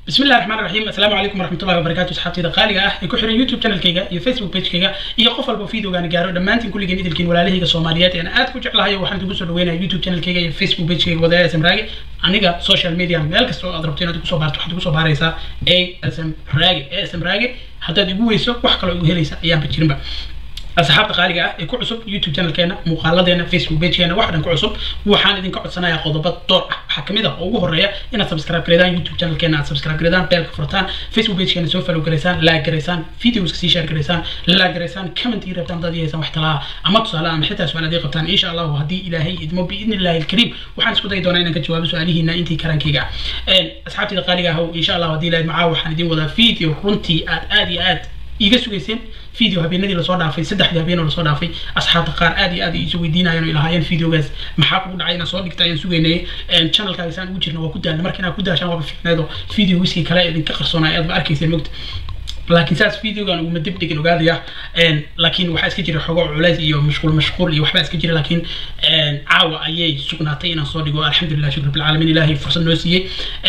بسم الله الرحمن الرحيم السلام عليكم ورحمة الله وبركاته صحابتي قاليga ah ee ku xiran youtube channelkayga iyo facebook pagekayga iyo qof walba videogaan gaaro dhammaantiin kulligeen idilkiin walaalahayga soomaaliyeed ee aad ku jeclahay waxaan idinku soo dhaweynaya youtube channelkayga iyo facebook pagekayga wadaaya sm raagi aniga social media meel kasta oo aad rabto inaad kusoo baarto waxaad kusoo baaraysaa a sm raagi a sm raagi haddaad igu weyso wax kaloo igu helaysa ayaanba jirinba asxaabta qaaliga ah ee ku cusub youtube channelkeena muuqaaladeena facebook pagekeena wax dhan ku cusub waxaan idinka codsanayaa qodobo door ah waxaa kamid ah oo ugu horeeya inaad subscribe gareedaan youtube channelkeena aad subscribe gareedaan beelka furtaan facebook pagekeena soo follow gareysaan like gareysaan videoska sii share gareysaan like gareysaan comment ii rabtaan dad yeesaan wax talaa ama tusaale ama xitaa su-aalaad ii qabtaan insha allahu haddii ilaahay idmo biidni illahi alkariim waxaan isku dayi doonaa inaan ka jawaabo su-aalihiina intii karaankayga ah asxaabtayda qaaliga ah insha allahu haddii ilahay macaa waxaan idin wadaa video runtii aad aad iyo aad iga sugayseen video habeenadii lasoo dhaafay saddexdii habeenoo lasoo dhaafay asxaabta qaar aad iyo aad ay isu weydiinayeen oo ilahaayeen videogaas maxaa kugu dhacay inaan soo dhigta ayaan sugaynay channelkaaga saan ugu jirna waa ku daalna marka inaad ku daashaan waaba ficneedo videowiskii kale idinka qarsoonaya aad ba arkayseen mogta laakiin saas videogan uguma dib dhigin ogaadaya laakiin waxaa iska jira xogo culays iyo mashquul mashquul iyo waxbaa iska jira laakiin caawa ayay sugnaatay inaan soo dhigo alxamdulilah shukr bilcaalamiin ilaahay fursad noo siiyey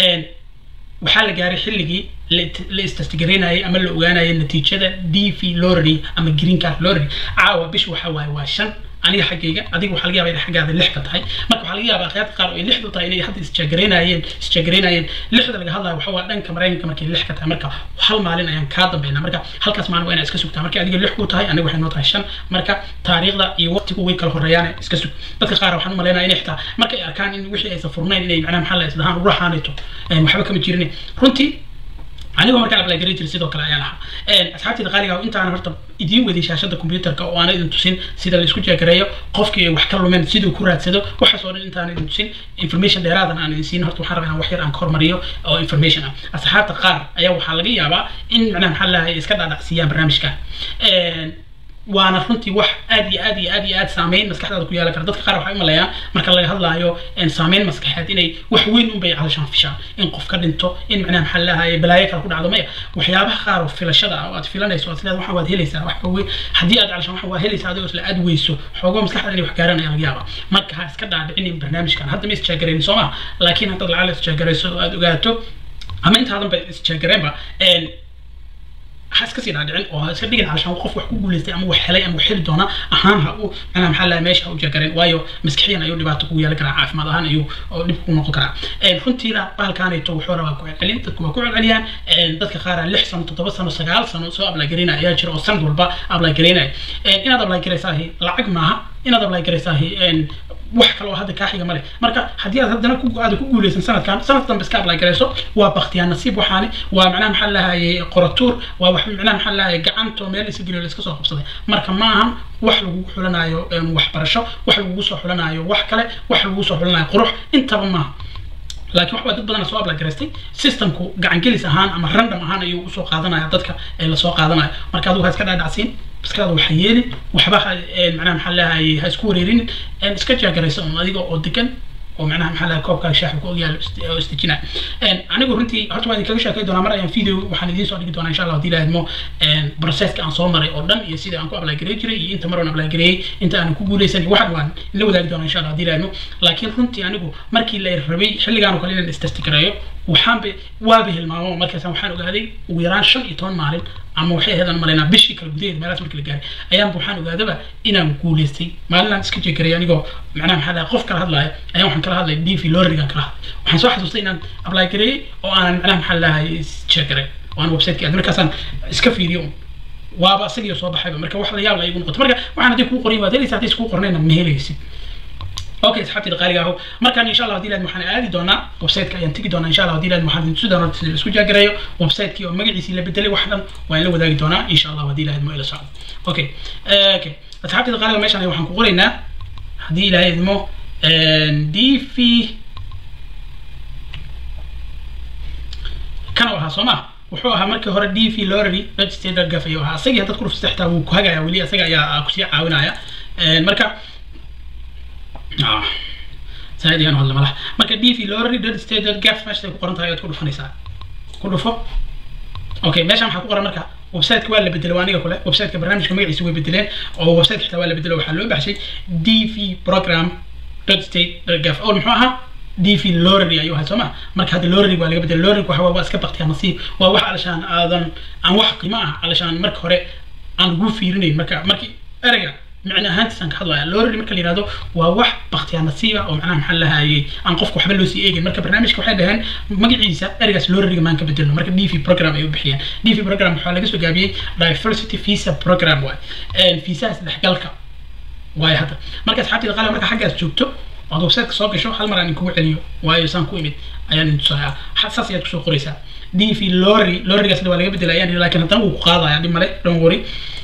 waxaa la gaaray xilligii la istastigaraynayay ama la ogaanayay natiijada d v lorry ama green card lorry caawa bish waxa waaye waa shan aniga xaggayga adiga waxaa laga yaaba inay xaggaada lix ka tahay marka waxaa laga yaabaa akhyaarta qaar oo ay lixdu tahay inay hadda isjagaraynayeen isjagaraynayeen lixda laga hadlayo waxa waa dhanka maraykanka markay lix ka tahay marka hal maalin ayaan kaa dambeynaa marka halkaas maalin waa inaad iska sugtaa marka adiga lix ku tahay aniga waxay noo tahay shan marka taariikhda iyo waqtigu way kala horeeyaan iska sug dadka qaar waxaan u malaynaya inay xitaa markay arkaan in wixii aysan furnayn inay macnaha maxaa la isdahaan uraxaanayto waxba kama jirin runtii anigoo markaan ablagaray jiray sidoo kale ayaan ahaa asxaabtayda qaaliga intaana horta idiin weday shaashada computerka oo aana idin tusin sida la isku jeegareeyo qofkii wax ka lumeen siduu ku raadsado waxaas oo dhan intaana idin tusin information dheeraadan aan idin siin horta waxaan rabaa inaan wax yar aan ka hormariyo oo information ah asxaabta qaar ayaa waxaa laga yaabaa in macnaha maxaa lahay iska dhaadhacsiiyaan barnaamijka waana runtii wax aad iyo aad iyo aad iyo aad saameyn maskaxdaada ku yeelan kara dadka qaar waxay u maleeyaan marka laga hadlaayo saameyn maskaxeed inay wax weyn un bay calashaan fishaan in qof ka dhinto in macnaha maxaa lahaye balaayo kale ku dhacdo maya waxyaabaha qaar oo filashada ah oo aad filanayso aad leedahay waxaan waad helaysaa wax weyn haddii aad calashaan waxaan waa helaysaa adigoo isla aad weyso xoogo maskaxda inay wax gaaraan ayaa laga yaabaa marka ha iska dhaadhicinin barnaamijkan hadda ma isjaagaraynin soo maha laakiin haddaad lacala isjaagarayso oo aad ogaato ama intaadan ba isjaagareenba ha iska sii dhaadhicin oo ha iska dhigin calashaan qof wax ku guuleystay ama wax helay ama wax heli doona ahaan ha u macnaha maxaa lahaa meesha ha u jeegareen waayo maskixiyan ayuu dhibaato kugu yeelan karaa caafimaad ahaan ayuu oo dhib ku noqon karaa runtiina bahalkaanayto wuxuu rabaa ku celcelin dadku waa ku celceliyaan dadka qaara lix sano toddoba sano sagaal sano soo ablagareynaya ayaa jira oo sanad walba ablagareynaya inaad ablagareysaahi lacag maaha inaad ablagareysaahi wax kale oo hadda kaa xiga male marka haddii aad haddana aad ku guuleysan sanadkan sanad dambe iska ablay garayso waa baktiyaan nasiib waxaani waa macnaha maxaa lahaye qoratuur waa wax macnaha maxaa lahaye gacanto meel isa geliyo laiska soo qabsaday marka ma ahan wax lagugu xulanayo waxbarasho wax lagugu soo xulanayo wax kale wax lagugu soo xulanayo qurux intaba maaha laakiin waxbaa dad badan soo ablagaraystay systemku gacangelis ahaan ama random ahaan ayuu usoo qaadanaya dadka ee lasoo qaadanayo marka adigu ha iska dhaadhacsiin maskaxda waxa yeelin waxba macnaha maxaa lahaye ha isku wareerinin iska jaagaraysa un adiga oo degan oo macnaha maxaa lahaa koobkaaga shaaxa ku ogyaalo oo istijina anigu runtii horta waan idinkaga sheekay doonaa mar ayaan video waxaan idiin soo dhigi doonaa insha allah haddii lahaydmo processka aan soo maray oo dhan iyo sida aan ku ablagareey jiray iyo inta mar aan ablagareeyey inta aanan ku guuleysan waxan waan la wadaagi doonaa insha allah haddii lahaydmo laakiin runtii anigu markii la rabay xilligaan oo kale inaan istastikareeyo waxaanba waaba hilmaamo markaas waxaan ogaaday ugu yaraan shan iyo toban maalin ama waxay ahayd aan malaynaa bishii kale gudaheeda meelaas markii la gaaray ayaanba waxaan ogaadaba inaan guuleystay maalinaan iska jeegaray anigoo macnaha maxaa lahay qof kala hadlaya ayaan waxaan kala hadlay d v lorrigan kala hadlay waxaan soo xasuustay inaan apply gareeyey oo aanan macnaha maxaa lahay jeegaray oo aan websiteki aad markaasaan iska fiiriyo waaba isagii soo baxayba marka wax la yaab la igu noqoto marka waxaan haddii kuu qorin waad helaysa haddii iskuu qornayna ma helaysid اوكي صحابتي القاري اهو مركان ان شاء الله هدي waxaan aadi doonaa website-ka ayaan tigi doonaa insha allah hadii laad waxaan tusi doonaa sida isku jaagareeyo website-kii oo magaciisii la bedelay wax dhan waa in la wadaagi doonaa insha allah hadii laad ma ila socdo okay okay asxaabtii qaaliga meeshan waxaan ku qoraynaa hadii ilaahay idmo dv kana ahaa soo ma wuxuu ahaa markii hore dv lorry registered gaf ayuu ahaa asagii haddaad ku rufsata xitaa wuu ku hagaya weli asaga ayaa kusii caawinaya marka زائد يعني والله ملاح marka dv lorry dead state gaf meesha ku qoran tahay ayaad ku dhufanaysaa ku dhufo okay meeshan waxaa ku qoran marka website-ka waa la bedelay waa aniga kule website-ka barnaamijka magaciisa way bedeleen oo website xitaa waa la bedelay waxaa loo baxshay dv program dot state dot gaf oo muxuu ahaa dv lorry ayuu ahay soo ma marka hadda lorry waa laga bedelay lorry waxa waa iska baktiya nasiib waa wax alashaan aadan aan wax qiimo ah alashaan marka hore aan lagu fiirinayn marka markii ereyga micne ahaantiisaan ka hadlaya lorry marka la yihahdo waa wax baktiya nasiiba oo macnaha maxaa lahayay aan qofka waxba loo sii eegin marka barnaamijka waxay dhaheen magaciisa ereygaas lorryga maan ka bedelno marka dv program ay u bixiyeen dv program waxaa laga soo gaabiyey diversity visa program waay viisaha isdhexgalka waayo hadda marka asxaabtayda qaali marka xaggaas joogto ood websiteka soo gasho hal mar aan kugu celiyo waayo saan ku imid ayaan idin tusayaa saas ayaad kusoo qoraysaa dv lorry lorrygaasna waa laga bedelaya laakiin haddana wuu ku qaadaya dhib male don't worry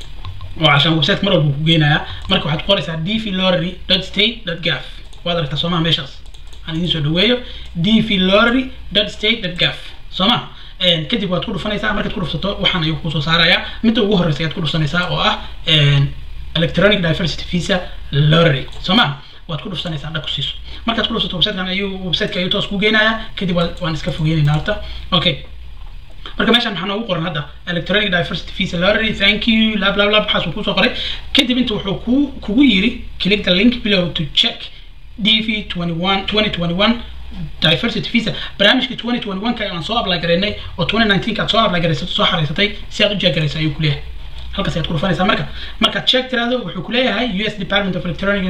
oo cashaan website mar walba ku geenaya marka waxaad qoraysaa dv lorry dot state dot gaf waad aragtaa soomaha meeshaas aan idin soo dhaweeyo dv lorry dot state dot gaf sooma kadib waad ku dhufanaysaa markaad ku dhufsato waxaan ayuu kusoo saarayaa midda ugu horreysa ayaad ku dhufsanaysaa oo ah electronic diversity visa lorry sooma waad ku dhufsanaysaa dhag ku siiso markaad ku dhufsato websitekan ayuu websiteka ayuu toos ku geenayaa kadib waan iska fogeynaynaa horta okay marka meeshan maxaa noogu qoran hadda electronic diversity visa lottery thank you lab lab lab waxaas uu kusoo qoray kadib inta wuxuu ku kugu yiri click the link below to check dv 21 2021 diversity visa barnaamijka 2021 ka aan soo apply gareynay oo 2019 ka aad soo apply gareysatay soo xareysatay si aad u jeegaraysa ayuu ku leeyahay halkaas ayaad ku dhufanaysaa marka markaad check tiraahdo wuxuu ku leeyahay us department of electronic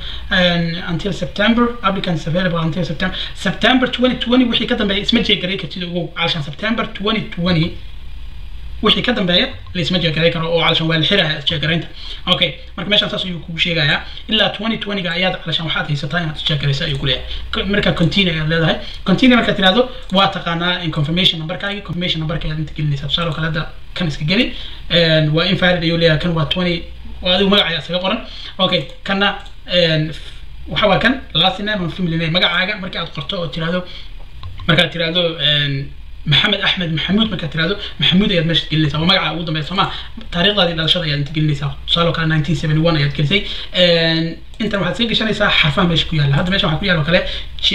until september applicants available until september september 2020 wixii ka dambeeya isma jeegaray kartid ugu calashan september 2020 wixii ka dambeeya laisma jeegaray karo oo calashan waa la xiraya isjeegaraynta okay marka meeshaan saas ayuu kugu sheegayaa ilaa 2020ga ayaad calashan waxaad haysataa inaad isjeegaraysa ayuu ku leeyahay marka continue ayaad leedahay continue markaad tiraahdo waa taqaanaa in confirmation numberkaagi confirmation numberka ayaad inta gelinaysaa tusaale oo kale hadda kan iska geli waa invalid ayuu leeyahay kan waa 20 waa adigu magaca isaga qoran okay kanna waxa waa kan last name and family name magacaaga marka aad qorto oo tiraahdo markaad tiraahdo maxamed axmed maxamuud markaad tirahdo maxamuud ayaad meesha gelinaysaa waa magaca ugu dambeya sooma taariikhdaadii dhalashada ayaad inta gelinaysaa tusaale oo kale nineteen seventy one ayaad gelisay intan waxaad iska gashanaysaa xarfaha meesha ku yaalla hadda meesha waxaa ku yaalla oo kale j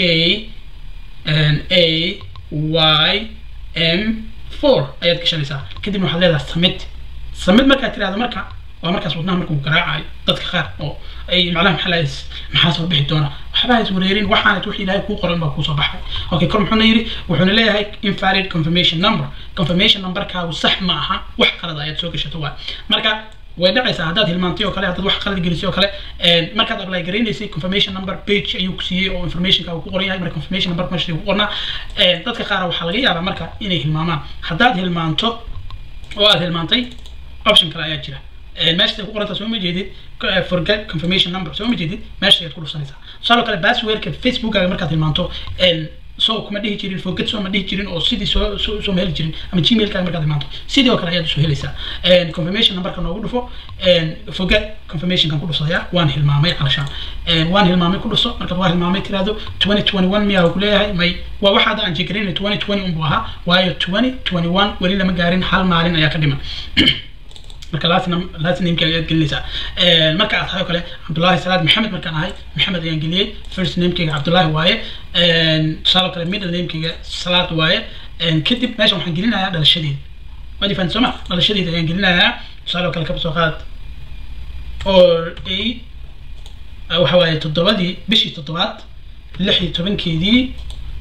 a y m four ayaad gashanaysaa kadibna waxaad leedahay samid samid markaad tirahdo marka waa markaas wadnaha markuu garaacayo dadka qaar oo ay macnaha maxaa lahays maxaa soo bixi doona waxba hays wareerin waxaanad wix ilaahay kuu qoran baa kuusoo baxay okay kor muxuuna yidhi wuxuuna leeyahay invalid confirmation number confirmation numberkaagu sax ma aha wax qalad ayaad soo gashato waay marka way dhacaysaa haddaad hilmaantay oo kale haddaad wax qalad gelisay oo kale markaad apply garaynaysay confirmation number page ayuu ku siiyey oo informationka uu ku qoran yahay marka confirmation number meesha ku qornaa dadka qaar waxaa laga yaabaa marka inay hilmaamaan haddaad hilmaanto oo aad hilmaantay option kale ayaa jira meesha ku qoranta soo ma jeedid forget confirmation number soo ma jeedid meesha ayaad ku dhufsanaysaa tusaale kale passwordka facebookaga markaad hilmaanto so kuma dhihi jirin forget soo ma dhihi jirin oo sidii soo soo soo ma heli jirin ama gmailkaaga markaad hilmaanto sidii oo kale ayaad usoo helaysaa confirmation numberka noogu dhufo forget confirmationkan ku dhufsadaya waan hilmaamay calashaan waan hilmaamay ku dhufso markaad waa hilmaamay tiraahdo 2021 miyaa ku leeyahay may waa waxa hadda aan jeegarayna 2020 unbuu ahaa waayo 2021 weli lama gaarin hal maalin ayaa ka dhiman marka last nameka ayaad gelinaysaa marka aad tahay oo kale cabdullaahi salaad maxamed markaan ahay maxamed ayaan geliyey first namekeyga cabdullaahi waaye tusaale kale middle namekeyga salaad waaye kadib meeshan waxaan gelinayaa dhalashadeeda waad ifaan sooma dhalashadeeda ayaan gelinayaa tusaale oo kale kaba soo qaad or a waxa waaye toddobadii bishii toddobaad lix iyo tobankeedii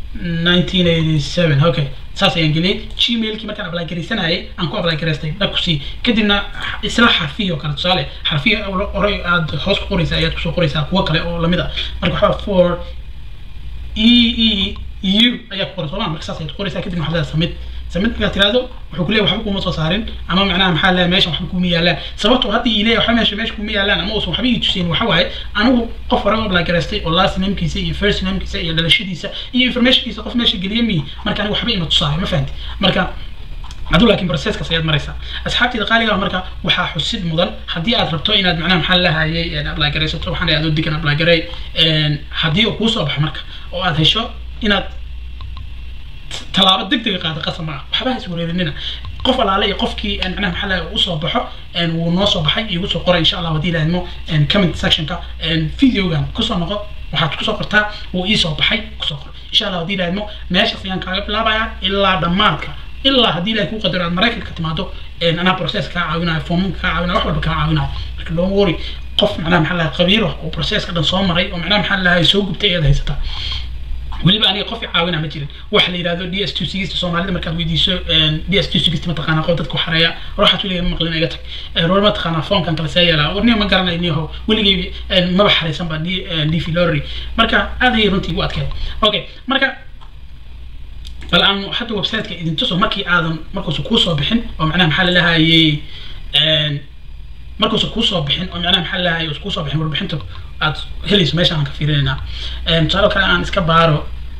1987 okay saas ayaan geliyey gmailkii markaan apply garaysanayay aan ku apply garaystay dhag kusii kadibna isla xarfihi oo kale tusaale xarfihi oray aad hoos ku qoraysaa ayaad kusoo qoraysaa kuwo kale oo lamid ah marka waxaa for e e u ayaa ku qoran sooma marka saas ayaad qoraysaa kadibna waxaad leedahay samid samid markaad tirahdo wuxuu kuleeyahay waxba kuma soo saarin ama macnaha maxaa leeyahay meesha waxba kuma yaalaan sababtoo hadda ii leeyahay waxba meesha meesha kuma yaalaan ama uusan waxba ii tuseen waxa waaye anigu qof hore apply garaystay oo last namekiisa iyo first namekiisa iyo dhalashadiisa iyo informationkiisa qof meesha geliye mi marka anigu waxba ima tusaayo ma fahanti marka aduu laakiin processkaas ayaad maraysaa asxaabteeda qaaliga marka waxaa xusid mudan haddii aad rabto inaad macnaha maxaa lahayay apply garaysato waxaan adoo degan apply garay haddii uu kuu soo baxo marka oo aad hesho inaad tallaabo degdega qaada qasab ma ah waxba ha iswareerinina qof alaale iyo qofkii macnaha maxaa lahay usoo baxo wuu noo soo baxay igu soo qoray insha allah haddii ilaahimo comment sectionka videogan kusoo noqo waxaad kusoo qortaa wuu ii soo baxay kusoo qor insha allah haddii ilaahimo meeshaas ayaan kaaga bilaabayaa ilaa dhammaadka ilaa haddii ilahay kuu qadaro aad maraykanka timaado anaa process kaa caawinayo foomamka kaa caawinayo wax walba kaa caawinayo marka don't worry qof macnaha maxaa lahay qabiir oo processka dhan soo maray oo macnaha maxaa lahay soo gubtay ayaad haysataa weliba aniga qof i caawina ma jirin waxa la yidhahdo d s two sigista soomaalida markaad weydiiso d s two sigista mataqaanaa qof dadku xareeya ruuxaad weligeed ma maqlin iga tag roor mataqaanaa foonkan kale see yeelaa warniga ma garanay niyaho weligay maba xareysan ba d d v lorry marka aad ayay runtii u adkeed okay marka bal aan hadda websiteka idin tuso markii aadan markuusa kuusoo bixin oo macnaha maxaa lalahayey markuusa kuusoo bixin oo macnaha maxaa lalahayey usa kuusoo bixin warbixinta aad helayso meesha aan ka fiirinaynaa tusaale kale aan iska baaro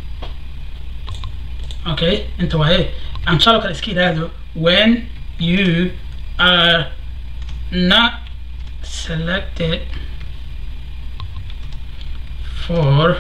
okay inta waaye aan tusaale kale iska yidhaahdo when you are not selected for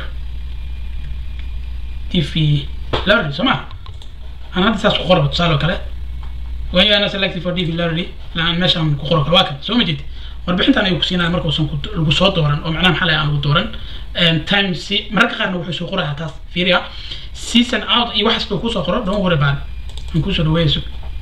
tv lorry soo ma aan hadda saas ku qoraba tusaale kale when you are not selected for tv lorry laan meeshaan ku qoro kale waa kan soo ma jeed warbixintan ayuu kusiinaya markuusan lagu soo dooran oo macnaha maxaa aan lagu dooran time si mararka qaarna wuxuu soo qorayaa taas fiiriya season out iyo waxaas loo kusoo qoro don't worry about it aan kusoo dhaweeyayso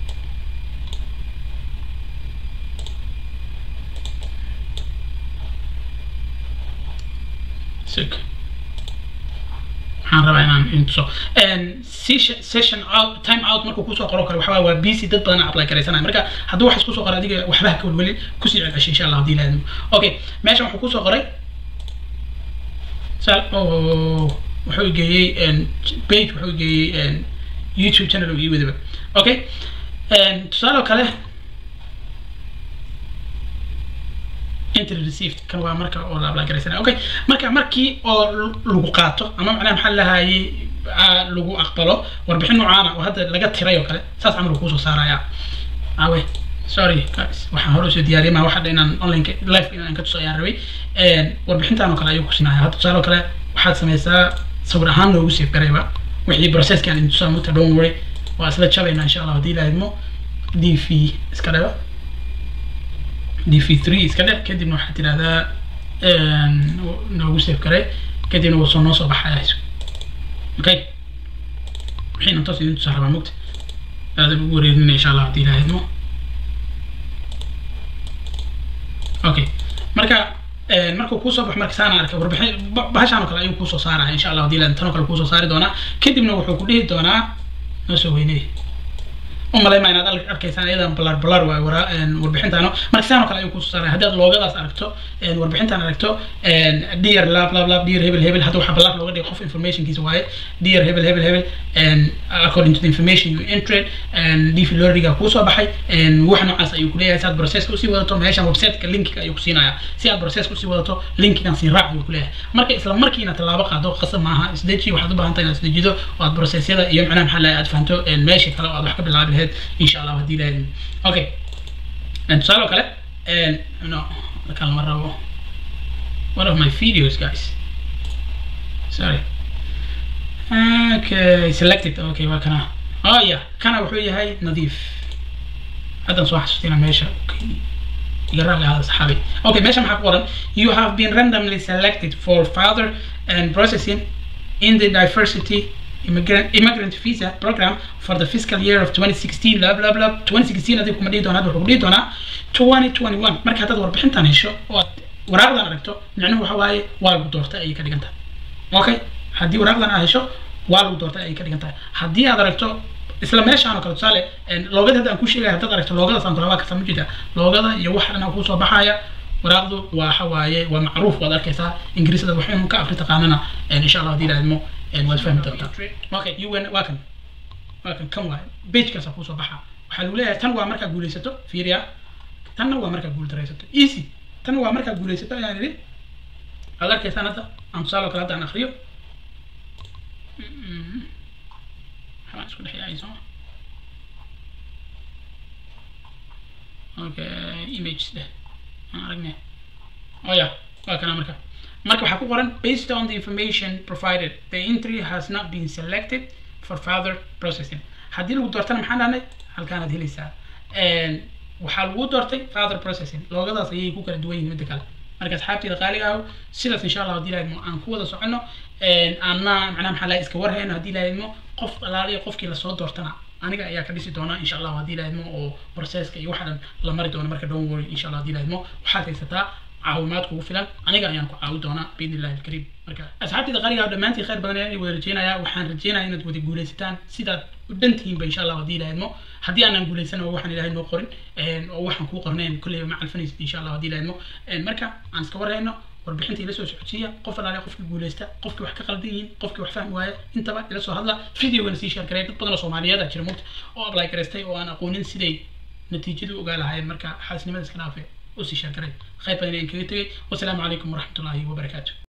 sug waxaan rabaa inaan intuso session out time out markuu kusoo qoro kale waxaa waa busy dad badan apply garaysanaya marka hadduu waxaas kusoo qoro adiga waxbaha ka welwelin kusii celceshay insha allah haddii laadimo okay meeshan wuxuu kusoo qoray sal wuxuu geeyey page wuxuu geeyey youtube channel ii wadaba okay tusaale kale entry received kan waa marka oo la apply garaysanaya okay marka markii oo lagu qaato ama macnaha maxaa lahayay lagu aqbalo warbixin noocaana oo hadda laga tiray oo kale saas camal kusoo saaraya awe sorry guys waxaan hore usoo diyaariyay maa waxa inaan online live inaan ka tuso ayaan rabay warbixintan oo kale ayuu kusinaya hadda tusaale oo kale waxaad sameysaa sawir ahaan noogu save garayba wixii processkan idin tusaa muta don't worry waa isla jabayna insha allah haddii ilaahidmo d v iska dhaba d v three iska dhe kadibna waxaad tidhahdaa noogu save garay kadibna wuu soo noo soo baxaya okay wixiina toos idin tusaa rabaa mugta aadan ugu wareerinaya insha allah haddii ilaahidmo okay marka markuu kuusoo baxo marka saan arkay warbixin bahashaan oo kale ayuu kuusoo saaraya insha allah haddii tan oo kale kuusoo saari doonaa kadibna wuxuu ku dhihi doonaa noo soo weynay umalay ma inaad arkaysaan iyadan balar balar waay wara warbixintaano marka saan oo kale ayuu kusoo saaraya haddii aad loogadaas aragto warbixintaan aragto dear lab lab lab dear hebel hebel hadda waxaa balar looga dhigay qof informationkiisa waaye dear hebel hebel hebel according to the information you entered dv loriga kuusoo baxay wax noocaas ayuu kuleeyahay si aad processka usii wadato meeshan websiteka linkiga ayuu kusiinaya si aad processka usii wadato linkigan sii raac ayuu kuleeyahay marka isla markiina tallaabo qaado qasab maaha isdeji waxaad u baahan tahay inaad isdejido oo aad processyada iyo macnaha maxaa lahay aad fahanto meesha kale oo aad wax ka bilaabi lahayd insha allah haddii lahayd okay tusaale oo kale no markaan lama rabo one of my videos guys sorry okay selected okay waa kana oh yeah kana wuxuu yahay nadiif haddan soo xasuustina meesha يقرا هذا صحابي اوكي ماشي معك ورا you have been randomly selected for further and processing in the diversity immigrant, immigrant visa program for the fiscal year of 2016 blah blah blah 2016 hadii kuma dhihi doonaa wuxuu dhihi doonaa 2021 marka haddaad warbixintan hesho oo waraaqdan aragto micnuhu waxa waaye waa lagu doortay ayay ka dhigan tahay okay haddii waraaqdan aad hesho waa lagu doortay ayay ka dhigan tahay haddii aad aragto isla meeshaan oo kale tusaale loogada hadda aan ku sheegaya haddaad aragto loogadaas aan kulabaa kasa ma jirta loogada iyo wax dhan kusoo baxaya waraaqdu waa waxa waaye waa macruuf waad arkaysaa ingiriisada wax inuu ka afri taqaanana insha allah haddii ilaahidmo waad fahmi doontaa okay un waa kan waa kan kan waaye pagekaasa kusoo baxa waxaa lagu leeyahay tan waa markaa guulaysato fiiriya tanna waa markaa guuldaraysato easy tan waa markaa guulaysato ayaan idhi waad arkaysaan hadda aan tusaale oo kale hadda aan akriyo waxbaan isku dhex yaacay sooma okay image deh aan aragnay oh yeah waa kana marka marka waxaa ku qoran based on the information provided the entry has not been selected for further processing haddii lagu doortana maxaan dhahnay halkaanaad helaysaa waxaa lagu doortay further processing loogadaas ayay ku kala duwan yihiin midda kale marka asxaabteyda qaaliga ah sidaas insha allah haddii lahaydmo aan ku wada soconno aanna macnaha maxaa laha iska warhayno haddii lahaydmo qof alaaliya qofkii lasoo doortana aniga ayaa ka dhisi doona insha allah haddii lahaydmo oo processka iyo waxa dhan la mari doono marka don't worry insha allah haddii lahaydmo waxaad haysataa caawimaad kugu filan aniga ayaan ku caawi doonaa biidni illahi alkariim marka asxaabtayda qaaliga dhammaantiin khayr badan ayaan wada rajeynayaa waxaan rajeynayaa inaad wada guulaysataan sidaad u dhantihiinba insha allah haddii ilaahidmo haddii aanan guulaysan oo waxaan ilahay noo qorin oo waxaan kuu qornayn kolleyba ma calfanaysid insha allah haddii ilaahidmo marka aan iska warayno warbixinta ila soo socodsiiya qof alaale qofkii guulaysta qofkii wax ka qaldan yihiin qofkii wax fahmi waaya intaba ila soo hadla videogana sii sheer gareey dad badan oo soomaaliyeed aa jira mugta oo apply garaystay oo aan aqoonin siday natiijadu ogaa lahaayeen marka xaasnimada iska dhaafe usii sheer garay khayr badan ayaan kaga tegay wasalaamu calaykum waraxmatullaahi wabarakaatu